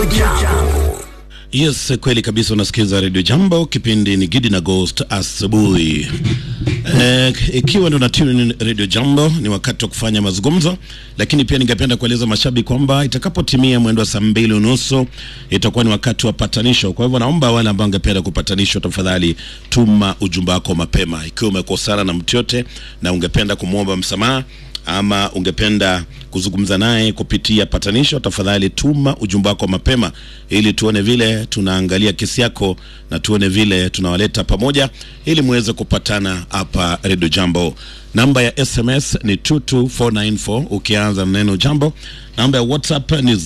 Jambo. Yes, kweli kabisa. Unasikiza Radio Jambo, kipindi ni Gidi na Ghost asubuhi. Eh, ikiwa ndo na tune in Radio Jambo, ni wakati wa kufanya mazungumzo, lakini pia ningependa kueleza mashabiki kwamba itakapotimia mwendo wa saa mbili unusu itakuwa ni wakati wa patanisho. Kwa hivyo naomba wale ambao wangependa kupatanishwa, tafadhali tuma ujumbe wako mapema, ikiwa umekosana na mtu yote na ungependa kumwomba msamaha ama ungependa kuzungumza naye kupitia patanisho, tafadhali tuma ujumbe wako mapema, ili tuone vile tunaangalia kesi yako na tuone vile tunawaleta pamoja, ili muweze kupatana hapa Radio Jambo. Namba ya SMS ni 22494 ukianza na neno jambo. Namba ya WhatsApp ni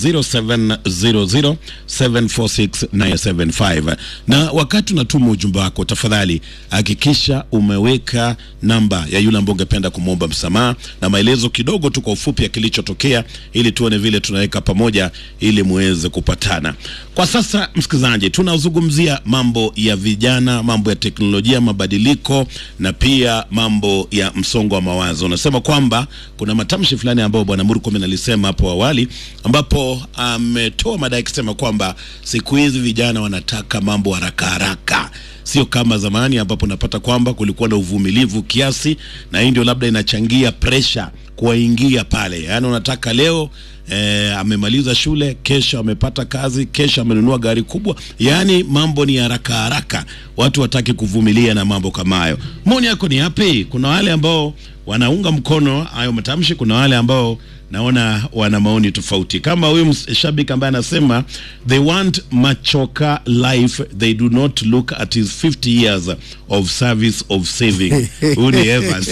0700746975 na wakati unatuma ujumbe wako, tafadhali hakikisha umeweka namba ya yule ambaye ungependa kumwomba msamaha na maelezo kidogo tu kwa ufupi ya kilichotokea, ili tuone vile tunaweka pamoja, ili muweze kupatana. Kwa sasa, msikilizaji, tunazungumzia mambo ya vijana, mambo ya teknolojia, mabadiliko na pia mambo ya msongo wa mawazo. Unasema kwamba kuna matamshi fulani ambayo bwana Murkomen alisema hapo awali, ambapo ametoa madai akisema kwamba siku hizi vijana wanataka mambo haraka haraka sio kama zamani ambapo unapata kwamba kulikuwa na uvumilivu kiasi, na hii ndio labda inachangia presha kuwaingia pale. Yaani unataka leo eh, amemaliza shule, kesho amepata kazi, kesho amenunua gari kubwa, yaani mambo ni haraka haraka, watu wataki kuvumilia na mambo kama hayo. Maoni yako ni yapi? Kuna wale ambao wanaunga mkono hayo matamshi, kuna wale ambao naona wana maoni tofauti, kama huyu shabiki ambaye anasema they want machoka life they do not look at his 50 years of service of saving. Huyu ni Evans.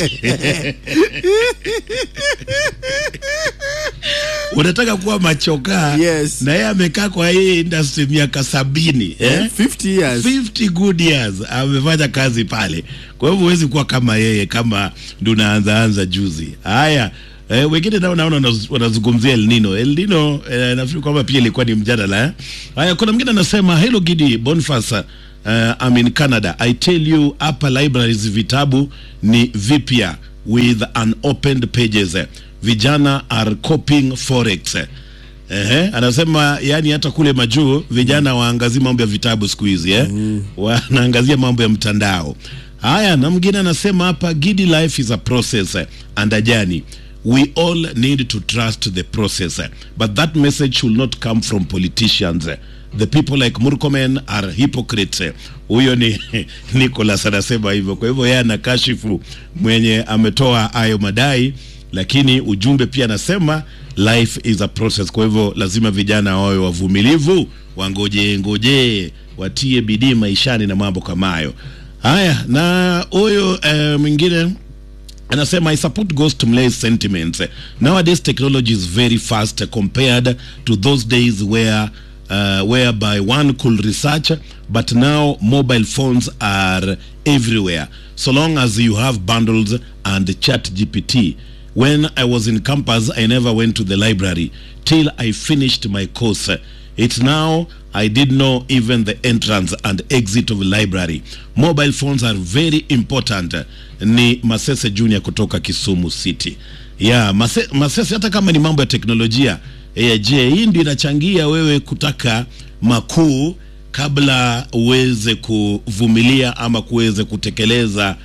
unataka kuwa machoka Yes. na yeye amekaa kwa hii industry miaka sabini eh? 50 years 50 good years amefanya kazi pale, kwa hivyo huwezi kuwa kama yeye, kama ndo unaanza anza juzi. Haya, eh, wengine nao naona wanaz- wanazungumzia El Nino. El Nino eh, nafikiri kwamba pia ilikuwa ni mjadala eh. Haya, kuna mwingine anasema hello Gidi Boniface uh, I'm in Canada. I tell you hapa libraries vitabu ni vipya with unopened pages. Vijana are copying forex. Ehe, anasema yani hata kule majuu vijana waangazia mambo ya vitabu siku hizi eh? Wanaangazia mambo ya mtandao. Haya, na mwingine anasema hapa Gidi life is a process eh, and a journey. We all need to trust the process eh, but that message should not come from politicians. eh. The people like Murkomen are hypocrites. eh. Huyo ni Nicholas anasema hivyo. Kwa hivyo yeye anakashifu mwenye ametoa hayo madai lakini ujumbe pia anasema life is a process. Kwa hivyo lazima vijana wawe wavumilivu, wangoje ngoje, watie bidii maishani na mambo kama hayo. Haya, na huyo eh, mwingine anasema I support Ghost Mlay's sentiments. Nowadays technology is very fast compared to those days where uh, whereby one could research but now mobile phones are everywhere so long as you have bundles and chat GPT. When I was in campus I never went to the library till I finished my course. It's now I did know even the entrance and exit of library. Mobile phones are very important. Ni Masese Junior kutoka Kisumu City. Yeah, Mase, Masese hata kama ni mambo ya teknolojia eh, je, hii ndio inachangia wewe kutaka makuu kabla uweze kuvumilia ama kuweze kutekeleza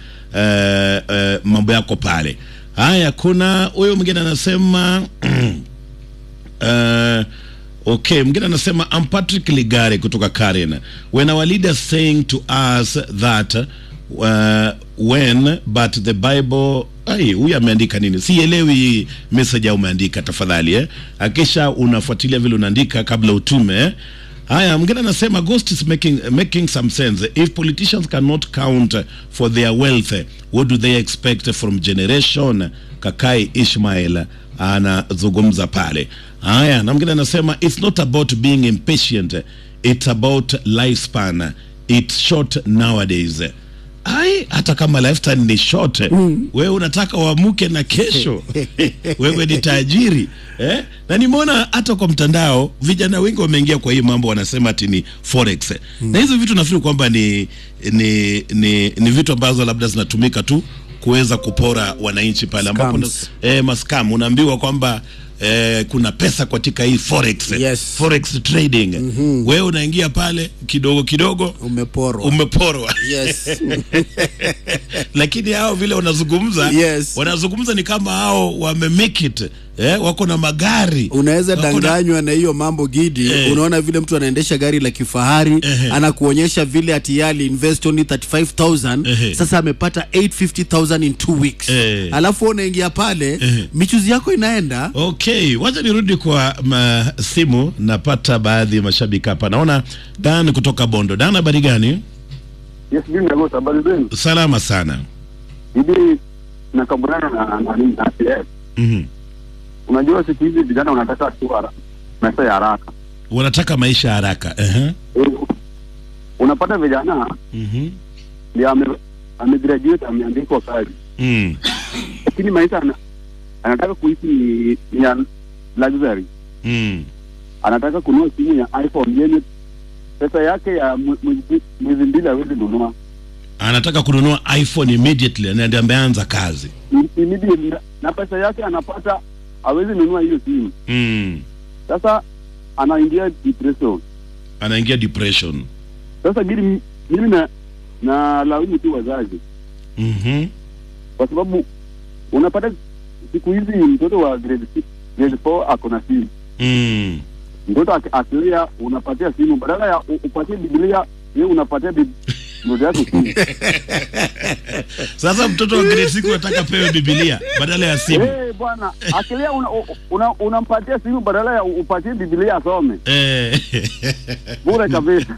eh, eh, mambo yako pale. Haya, kuna huyo mwingine anasema uh, okay mwingine anasema I'm Patrick Ligare kutoka Karen when our leader saying to us that uh, when but the Bible ai huyu ameandika nini sielewi message au umeandika tafadhali eh akisha unafuatilia vile unaandika kabla utume eh? Haya, mwingine anasema ghost is making, making some sense. If politicians cannot count for their wealth, what do they expect from generation? Kakai Ishmael anazungumza pale. Haya, na mwingine anasema it's not about being impatient, it's about lifespan. It's short nowadays. Ai, hata kama lifetime ni short mm. Wewe unataka uamuke na kesho wewe ni tajiri eh? Na nimeona hata kwa mtandao vijana wengi wameingia kwa hii mambo, wanasema ati ni forex mm. Na hizo vitu nafikiri kwamba ni, ni, ni, ni vitu ambazo labda zinatumika tu kuweza kupora wananchi pale ambapo Scams. eh, maskam unaambiwa kwamba eh, kuna pesa katika hii forex Yes. forex trading wewe unaingia pale kidogo kidogo umeporwa umeporwa yes lakini hao vile wanazungumza Yes. wanazungumza ni kama hao wame make it eh, wako na magari unaweza Wako na- danganywa na hiyo mambo gidi Eh. unaona vile mtu anaendesha gari la kifahari Ehe. anakuonyesha vile ati yeye aliinvest only 35000 Ehe. sasa amepata 850000 in two weeks Eh. alafu wewe unaingia pale Ehe. michuzi yako inaenda Okay, wacha nirudi kwa ma, simu. Napata baadhi ya mashabiki hapa. Naona Dan kutoka Bondo. Dan, habari gani? Yes, mimi ndio habari zenu. Salama sana. Bibi nakabiliana na na nini na CS. Mhm. Unajua siku hizi vijana wanataka tu hara- maisha ya haraka. Wanataka maisha ya haraka. Ehe. Eh, Unapata vijana Mhm. ndio ame amegraduate ameandikwa kazi. Mm. Lakini maisha ana, anataka kuishi ni, ni ya luxury. Mm. Anataka kununua simu ya iPhone yenye pesa yake ya mwe- mwezi mwezi mbili hawezi nunua. Anataka kununua iPhone immediately na ndio ameanza kazi. I- Immediately na pesa yake anapata hawezi nunua hiyo simu. Mm. Sasa anaingia depression. Anaingia depression. Sasa gili mimi na na laumu tu wazazi Mhm. kwa sababu unapata siku hizi mtoto wa grade six, grade 4 ako na simu. Mm. Mtoto aki- akilia unapatia simu badala ya u- upatie Biblia, yeye unapatia bib- mtoto yako simu. Sasa mtoto wa grade 6 anataka pewe Biblia badala ya simu. Eh bwana, akilia una, una, unampatia simu badala ya u- upatie Biblia asome. Eh. Bure kabisa.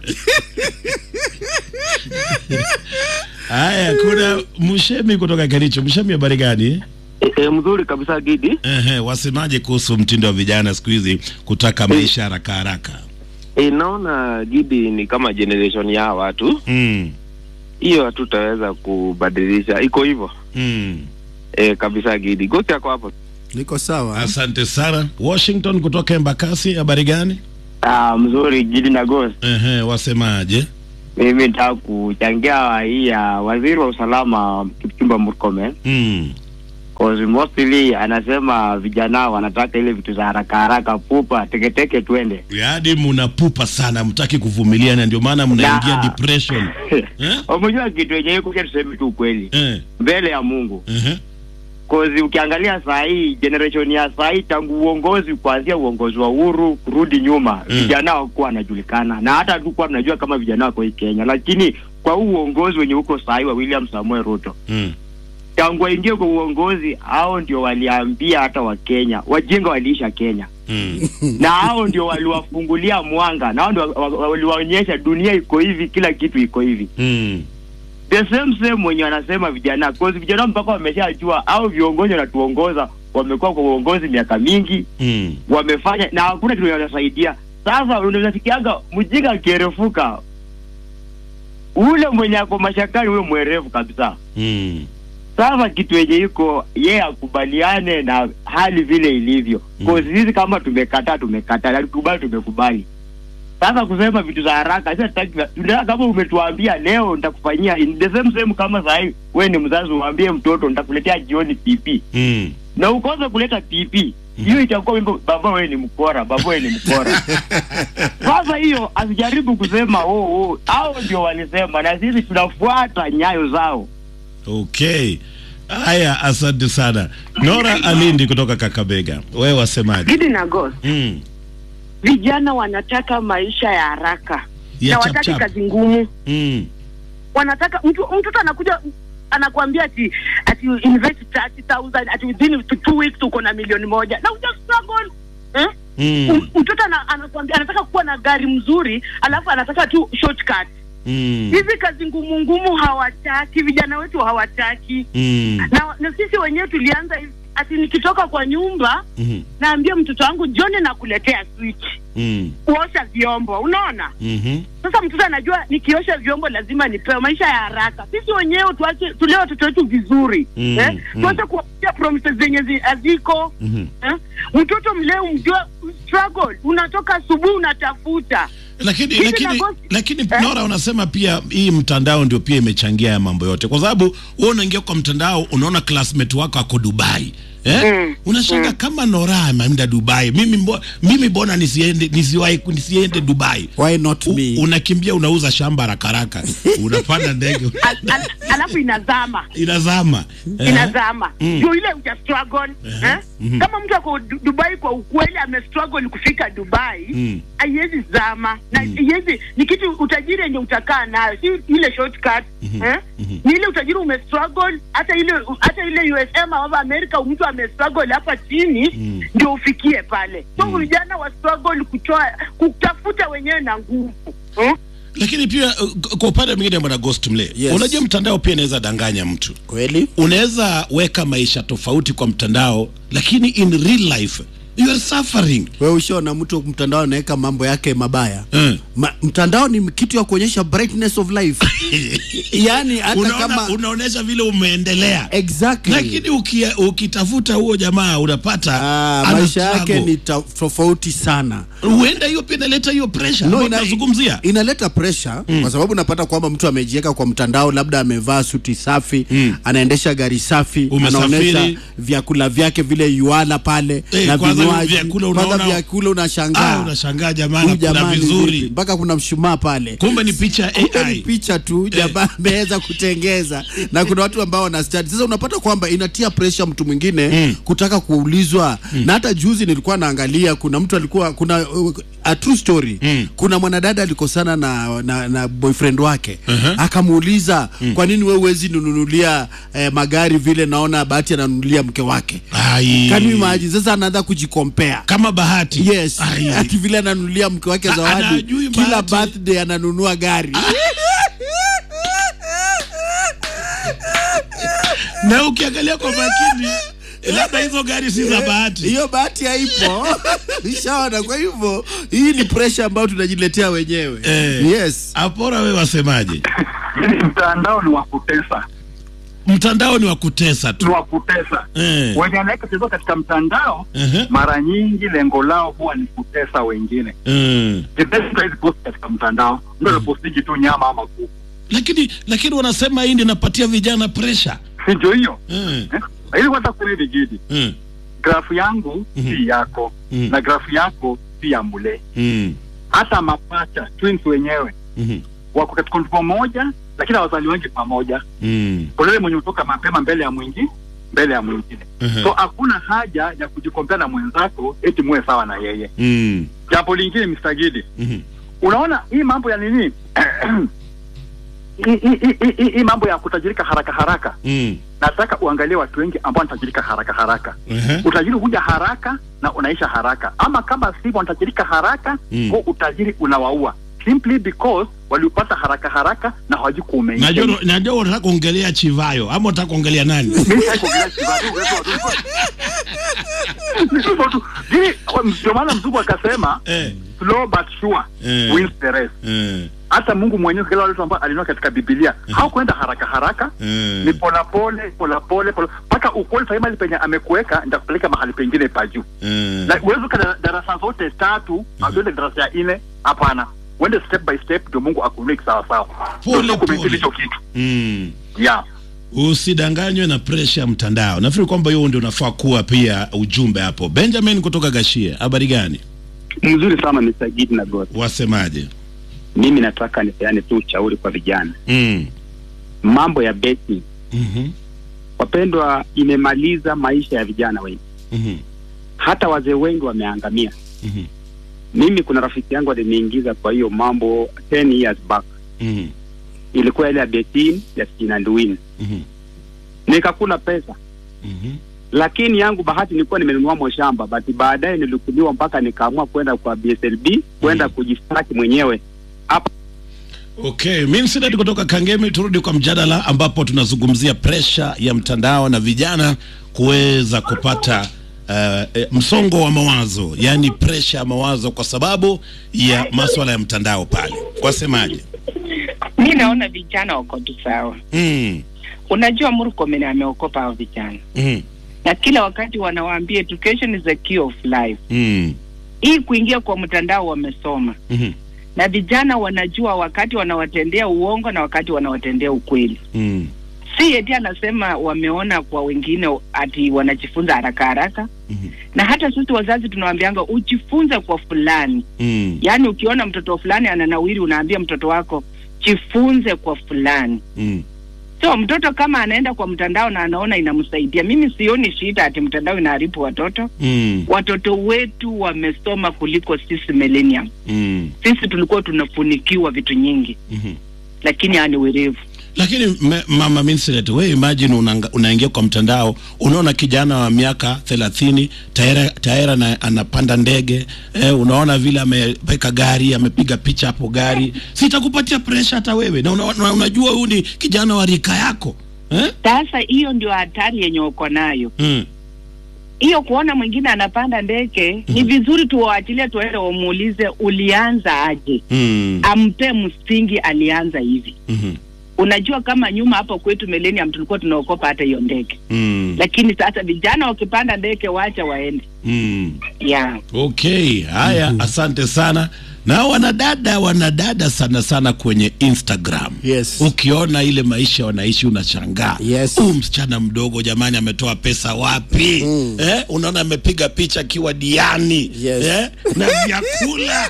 Haya, kuna Mshemi kutoka Kericho. Mshemi, habari gani? E, e, mzuri kabisa Gidi. Ehe, wasemaje kuhusu mtindo wa vijana siku hizi kutaka maisha haraka haraka? E, naona Gidi ni kama generation ya watu Mm. hiyo, hatutaweza kubadilisha, iko hivyo Mm. e, kabisa Gidi. Gosi yako hapo. niko sawa Asante sana. Washington kutoka Embakasi, habari gani? Ah, mzuri Gidi na Ghost. Ehe, wasemaje? Mimi nataka kuchangia hii ya waziri wa usalama Kipchumba Murkomen Mm. cause mostly anasema vijana wanataka ile vitu za haraka haraka, pupa teketeke, twende Yaani mnapupa sana, mtaki kuvumilia na ndio maana mnaingia Na- depression. Eh? Umejua kitu yenyewe kuja, tuseme tu ukweli Eh. mbele ya Mungu, Ehe. cause ukiangalia saa hii generation ya saa hii, tangu uongozi kuanzia uongozi wa Uhuru kurudi nyuma Mm. vijana hawakuwa wanajulikana, na hata hatukuwa tunajua kama vijana wako hii Kenya, lakini kwa huu uongozi wenye uko saa hii wa William Samuel Ruto Mm. tangu waingie kwa uongozi, hao ndio waliambia hata Wakenya wajinga waliisha Kenya, Mm. na hao ndio waliwafungulia mwanga, na hao ndio wa- wa- waliwaonyesha dunia iko hivi, kila kitu iko hivi. Mm. The same same wenye wanasema vijana, cause vijana mpaka wameshajua au viongozi wanatuongoza, wamekuwa kwa uongozi miaka mingi, Mm. wamefanya na hakuna kitu wanasaidia. Sasa unafikianga mjinga akierefuka, ule mwenye ako mashakani, huyo mwerevu kabisa. Mm. Sasa kitu yenye iko yeye akubaliane na hali vile ilivyo Mm. mm. sisi kama tumekataa tumekataa, na tukubali tumekubali. Sasa kusema vitu za haraka sasa tutaki- tunataka kama umetuambia leo nitakufanyia in the same same, kama saa hii wewe ni mzazi uambie mtoto nitakuletea jioni PP Mm. na ukose kuleta PP hiyo itakuwa wimbo baba wewe ni mkora, baba wewe ni mkora. Sasa hiyo asijaribu kusema oh, oh, hao ndio walisema, na sisi tunafuata nyayo zao. Okay. Haya, asante sana. Nora Alindi kutoka Kakabega. Wewe wasemaje? Gidi na Ghost, Mm. vijana wanataka maisha ya haraka Ya na chap wataki chap. kazi ngumu. Mm. Wanataka mtu mtoto anakuja anakuambia ati ati invest 30000 ati within two- two weeks uko na milioni moja na uja struggle eh? Mm. M- mtoto ana, anakuambia anataka kuwa na gari mzuri alafu anataka tu shortcut. Mm. Hizi kazi ngumu ngumu hawataki, vijana wetu hawataki Mm. na, na sisi wenyewe tulianza hivi, ati nikitoka kwa nyumba Mhm. naambia mtoto wangu John nakuletea switch Mm. kuosha vyombo, unaona. Mhm. Sasa mtoto anajua nikiosha vyombo lazima nipewe. Maisha ya haraka, sisi wenyewe tuache, tulee watoto wetu vizuri Mm, eh? mm. tuache kuwapatia promises zenye zi- haziko Mhm. eh? Mtoto mleo mjua struggle, unatoka asubuhi unatafuta Lakini Hivi lakini nagosi- lakini Eh? Nora unasema pia hii mtandao ndio pia imechangia ya mambo yote, kwa sababu wewe unaingia kwa mtandao unaona classmate wako ako Dubai eh? Mm. unashanga kama Nora ameenda Dubai mimi mbo, mimi bona nisiende nisiwahi nisiende Dubai why not U, me unakimbia unauza shamba haraka haraka unapanda ndege Al, al, alafu inazama inazama eh? inazama Mm. ndio ile uja struggle eh? Mhm. kama mtu ako Du- Dubai kwa ukweli ame struggle kufika Dubai Mm. haiwezi zama na haiwezi ni kitu utajiri yenye utakaa nayo si ile shortcut eh? ni ile utajiri ume struggle hata ile hata ile USM au Amerika mtu ame struggle hapa chini Mm. ndio ufikie pale so vijana wa struggle kutoa kutafuta wenyewe na nguvu eh? lakini pia uh, kwa upande mwingine bwana Ghost Mle Yes. unajua mtandao pia inaweza danganya mtu kweli unaweza weka maisha tofauti kwa mtandao lakini in real life you are suffering we ushaona mtu mtandao anaweka mambo yake mabaya Eh. Ma, mtandao ni kitu ya kuonyesha brightness of life yani hata Unaona, kama unaonyesha vile umeendelea exactly lakini ukia, ukitafuta huo jamaa unapata Ah, ana maisha yake struggle. ni ta- tofauti sana huenda hiyo pia inaleta hiyo pressure no, ambayo ina, tunazungumzia inaleta pressure kwa sababu unapata kwamba mtu amejiweka kwa mtandao labda amevaa suti safi Mm. anaendesha gari safi Umesafiri. anaonyesha vyakula vyake vile yuala pale Eh, na kwanza vinywaji vyakula kwanza unaona- vyakula ah, unashangaa unashangaa jamaa Huyu anakula jamaa ni vizuri vipi? mpaka kuna mshumaa pale kumbe ni picha ya Kumbe ni AI picha tu jamaa ameweza kutengeza na kuna watu ambao wana study. Sasa unapata kwamba inatia pressure mtu mwingine Mm. kutaka kuulizwa na hata juzi nilikuwa naangalia kuna mtu alikuwa kuna uh, a true story Mm. kuna mwanadada alikosana na, na, na boyfriend wake Uh-huh. akamuuliza kwa nini wewe huwezi nunulia eh, magari vile naona bahati ananunulia mke wake Ai. Can you imagine? sasa anaanza kujikompea kama bahati yes Ai. ati vile ananunulia mke wake A- zawadi anajui kila bahati. birthday ananunua gari na ukiangalia kwa makini labda hizo gari si za bahati hiyo bahati haipo ishaona kwa hivyo hii ni pressure ambayo tunajiletea wenyewe Eh. yes apora we wasemaje mtandao ni wa kutesa mtandao ni wa kutesa ni tu wa kutesa eh. wenye anaweka chezo katika mtandao uh-huh. mara nyingi lengo lao huwa ni kutesa wengine mm. hizi post katika mtandao mtu anapostiji tu nyama ama kuku lakini lakini wanasema hii ndio inapatia vijana pressure si ndio hiyo mm. eh? ili kwanza kweli gidi mm. grafu yangu Mhm. si yako Mhm. na grafu yako si ya mule mm. hata mapacha twins wenyewe mm. wako katika mtupo moja lakini hawazali wengi pamoja mm. polele mwenye utoka mapema mbele ya mwingi mbele ya mwingine uh-huh. so hakuna haja ya kujikompea na mwenzako eti muwe sawa na yeye mm. jambo lingine Mr. Gidi mm. unaona hii mambo ya nini hii- hii- hii- hii- hii mambo ya kutajirika haraka haraka mm. nataka uangalie watu wengi ambao wanatajirika haraka haraka uh-huh. utajiri huja haraka na unaisha haraka ama kama sivyo wanatajirika haraka Mm. huo utajiri unawaua simply because waliupata haraka haraka na hawajui kuumeisha najua najua unataka kuongelea chivayo ama unataka kuongelea nani Mimi sitaki kuongelea Chivado, uwezo wa Mungu. Ni hivyo tu. Hii, ndio maana mzungu akasema eh. slow but sure Eh. wins the race Eh. hata mungu mwenyewe kila wale ambao alinua katika bibilia hawakwenda haraka haraka Eh. ni polapole polapole pole- mpaka ukweli sahii mahali penye amekuweka nitakupeleka mahali pengine pa juu Eh. na uwezi uka darasa zote tatu auende darasa ya nne hapana uende step by step ndio mungu akuinue kisawasawa Pole, Ndio kumaintain pole. hicho kitu Mm. yeah usidanganywe na presha ya mtandao nafikiri kwamba hiyo ndio unafaa kuwa pia ujumbe hapo benjamin kutoka gashie habari gani mzuri sana Mr. Gidi na God. wasemaje Mimi nataka nipeane tu ushauri kwa vijana, mm. mambo ya betting mm-hmm. wapendwa, imemaliza maisha ya vijana wengi, Mm-hmm. hata wazee wengi wameangamia. Mm-hmm. Mimi kuna rafiki yangu aliniingiza kwa hiyo mambo 10 years back, Mm-hmm. ilikuwa ile ya betting ya skin and win, Mm-hmm. nikakula pesa Mm-hmm. lakini yangu bahati nilikuwa nimenunua moshamba, but baadaye nilikuliwa mpaka nikaamua kwenda kwa BSLB kwenda Mm. kujistaki mwenyewe hapa Okay, Minsidet kutoka Kangemi, turudi kwa mjadala ambapo tunazungumzia presha ya mtandao na vijana kuweza kupata uh, eh, msongo wa mawazo, yaani presha ya mawazo kwa sababu ya maswala ya mtandao pale. Wasemaje? mi naona vijana wako tu sawa. Mm, Unajua Murkomen ameokopa hao vijana, mm, na kila wakati wanawaambia education is the key of life. mm, Hii kuingia kwa mtandao wamesoma, mm, na vijana wanajua wakati wanawatendea uongo na wakati wanawatendea ukweli. mm, si eti anasema wameona kwa wengine ati wanajifunza haraka haraka Mhm. na hata sisi wazazi tunawaambianga ujifunze kwa fulani Mm. yaani ukiona mtoto fulani ananawiri unaambia mtoto wako jifunze kwa fulani Mm. so mtoto kama anaenda kwa mtandao na anaona inamsaidia mimi sioni shida ati mtandao inaharibu watoto Mm. watoto wetu wamesoma kuliko sisi millennium Mm. sisi tulikuwa tunafunikiwa vitu nyingi Mhm. lakini ani werevu lakini me, mama Minslet, we imagine unanga, unaingia kwa mtandao unaona kijana wa miaka thelathini tayari tayari ana- anapanda ndege eh, unaona vile ameweka gari amepiga picha hapo gari sitakupatia pressure hata wewe na una, una, unajua huyu ni kijana wa rika yako eh? sasa hiyo ndio hatari yenye uko nayo mm. hiyo kuona mwingine anapanda ndege ni vizuri tuwaachilie tuende wamuulize ulianza aje Mm. ampe msingi alianza hivi Mhm. unajua kama nyuma hapo kwetu millennium tulikuwa tunaokopa hata hiyo ndege Mm. lakini sasa vijana wakipanda ndege wacha waende Mm. yeah. Okay, haya, asante sana. Na wanadada wanadada sana sana kwenye Instagram. Yes. Ukiona ile maisha wanaishi unashangaa. Yes. Huyu msichana mdogo jamani ametoa pesa wapi? Mm. Eh, unaona amepiga picha akiwa diani. Yes. Eh, na vyakula.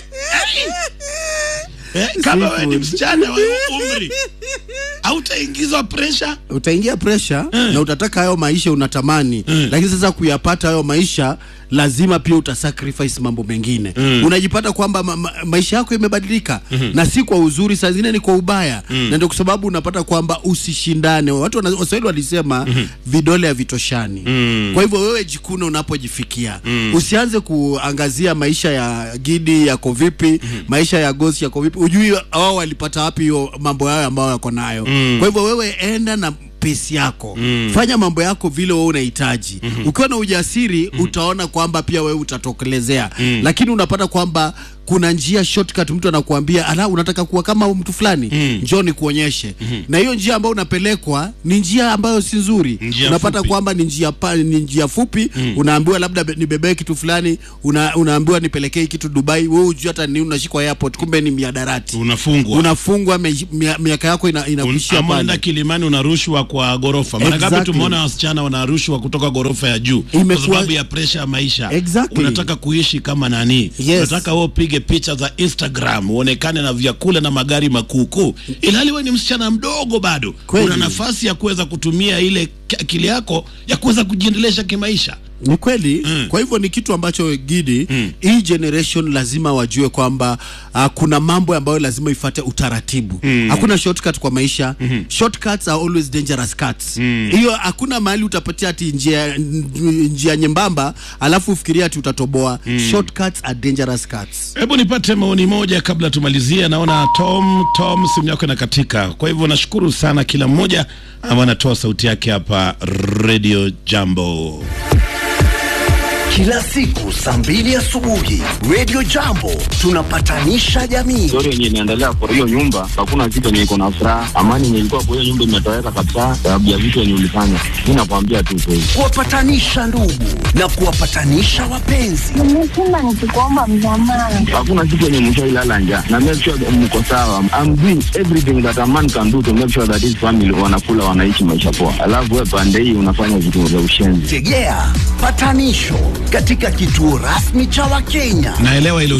eh, kama wewe ni Seafood. msichana wa umri hautaingizwa pressure. utaingia pressure Eh. na utataka hayo maisha unatamani Eh. lakini sasa kuyapata hayo maisha lazima pia utasacrifice mambo mengine Mm. unajipata kwamba ma ma maisha yako imebadilika na si kwa uzuri saa zingine ni kwa ubaya na ndio kwa sababu unapata kwamba usishindane watu wana- waswahili walisema vidole havitoshani kwa hivyo wewe jikune unapojifikia usianze kuangazia maisha ya gidi yako vipi maisha ya gosi yako vipi ujui wao walipata wapi hiyo mambo yao ambayo yako nayo kwa hivyo wewe enda na pesi yako fanya mambo yako vile wewe unahitaji ukiwa na ujasiri utaona kwamba pia wewe utatokelezea lakini unapata kwamba kuna njia shortcut mtu anakuambia ala unataka kuwa kama mtu fulani njoo nikuonyeshe na hiyo njia ambayo unapelekwa ni njia ambayo si nzuri Njia unapata fupi. kwamba ni njia pa, ni njia fupi unaambiwa labda be- nibebee kitu fulani una, unaambiwa nipelekee kitu Dubai wewe hujui hata ni unashikwa airport kumbe ni miadarati Unafungwa. unafungwa me- mia- miaka yako ina, Un- inakuishia ama unaenda pale Kilimani unarushwa kwa gorofa. Mara ngapi Exactly. tumeona wasichana wanarushwa kutoka gorofa ya juu kwa Imekuwa- sababu ya presha ya maisha. Exactly. Unataka kuishi kama nani? Yes. Unataka wewe upige picha za Instagram uonekane na vyakula na magari makuukuu, ilhali wewe ni msichana mdogo bado. Kweli. Una nafasi ya kuweza kutumia ile ki- akili yako ya kuweza kujiendelesha kimaisha. ni kweli Mm. kwa hivyo ni kitu ambacho gidi Mm. hii generation lazima wajue kwamba uh, kuna mambo ambayo lazima ifate utaratibu hakuna shortcut kwa maisha shortcuts are always dangerous cuts hiyo hakuna mahali utapatia ati njia, njia nyembamba alafu ufikiria ati utatoboa shortcuts are dangerous cuts Hebu nipate maoni moja kabla tumalizie. Naona Tom Tom simu yako inakatika, kwa hivyo nashukuru sana kila mmoja ambaye anatoa sauti yake hapa Radio Jambo. Kila siku saa mbili asubuhi Radio Jambo tunapatanisha jamii. story yenye inaendelea kwa hiyo nyumba, hakuna kitu yenye iko na furaha. Amani yenye ilikuwa kwa hiyo nyumba imetoweka kabisa, sababu ya vitu yenye ulifanya. Mi nakwambia tu kweli. kuwapatanisha ndugu na kuwapatanisha wapenzi. nimeshinda nikikuomba msamaha Hakuna kitu yenye mshailala njaa, na make sure that mko sawa. I'm doing everything that a man can do to make sure that his family wanakula, wanaishi maisha poa, alafu wewe pande hii unafanya vitu vya ushenzi. Tegea patanisho katika kituo rasmi cha Wakenya. Naelewa ile